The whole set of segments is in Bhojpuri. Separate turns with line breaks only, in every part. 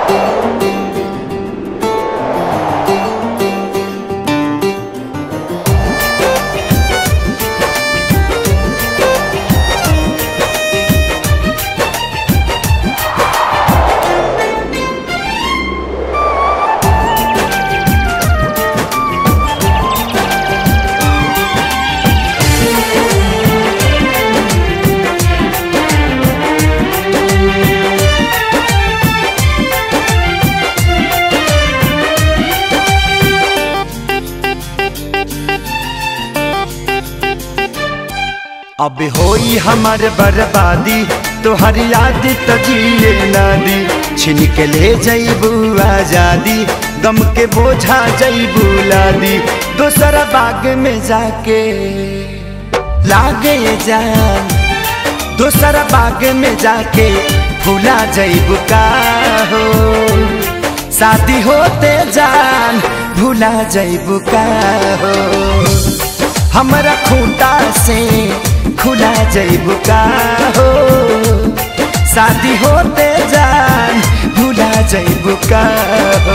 अब होई हमार बर्बादी तोहर याद तो जिए ना दी छिन के ले जईबू आजादी गम के बोझा जईबू लादी दोसरा बाग में जाके लागे जान दोसरा बाग में जाके भूला जईबू का हो शादी होते जान भूला जईबू का हो हमरा खूंटा से खुला जईबू का हो शादी होते जान भूला जईबू का हो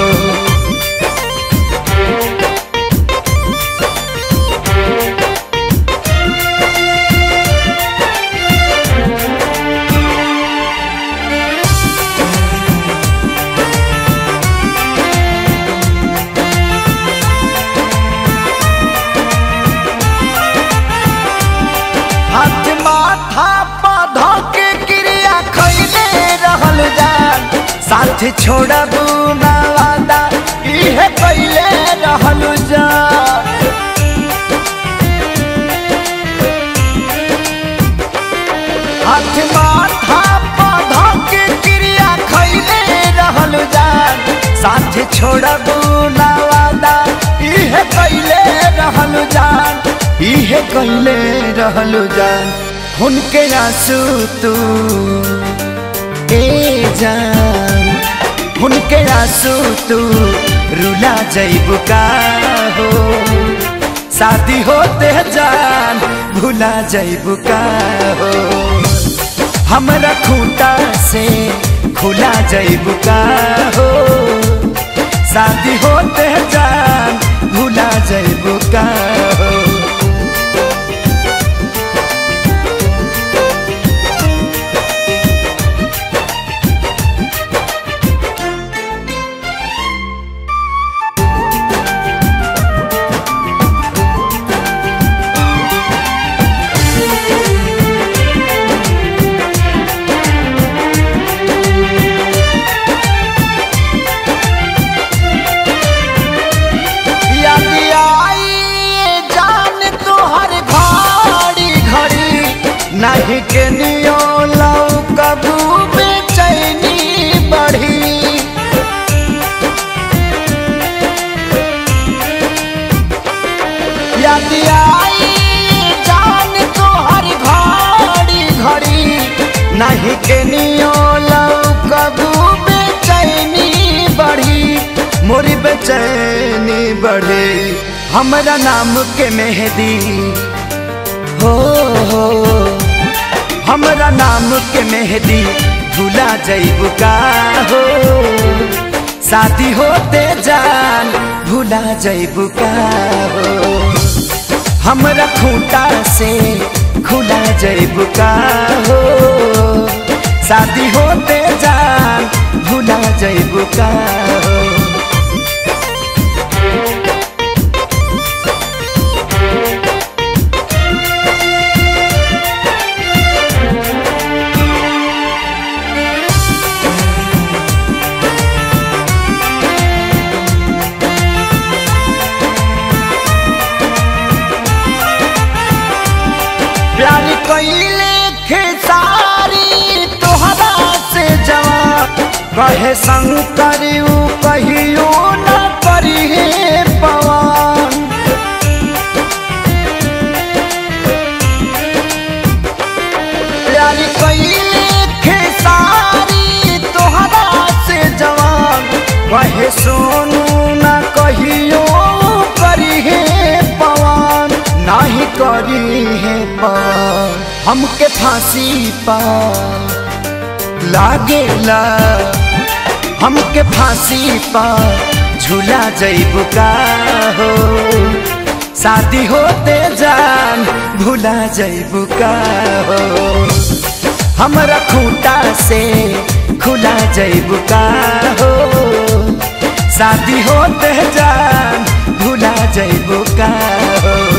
हाथ माथा पौधा के क्रिया खैले रहल जान साथ छोड़बू ना वादा इहे कैले रहल जान हाथ माथा पौधा के क्रिया खैले रहल जान साथ छोड़बू ना वादा इहे कैले रहल जान इहे कैले रहल जान हुनके आंसू तू ए जान हुनके आंसू तू रुला जईबू का हो शादी होते जान भुला जईबू का हो हमरा खूंटा से खुला जईबू का हो शादी होते जान भुला जईबू का हो याद आई ये जान तोहर भारी घड़ी नहीं के नियो लौ कबू बेचैनी बढ़ी याद आई ये जान तोहर भारी घड़ी नहीं के नियो लौ कबू बेचैनी बढ़ी मोरी बेचैनी बढ़े हमरा नाम के मेहदी हो हो हमरा नाम के मेहदी भूला जईबू का हो शादी होते जान भूला जईबू का हो हमरा खूंटा से खुला जईबू का हो शादी होते जान भूला जईबू का हो प्यार कैले खेसारी तोहरा से जवान कहे संग करियो कहियो न करिहे पवन प्यार कैले खेसारी तोहरा से जवान कहे सोनू न कहियो करिहे पवन नाही करी है पवन हमके फांसी पा लागेला हमके फांसी पर झूला जैबू का हो शादी होते जान भूला जैबू का हो हमरा खूंटा से खुला जैबू का हो शादी होते जान भूला जैबू का हो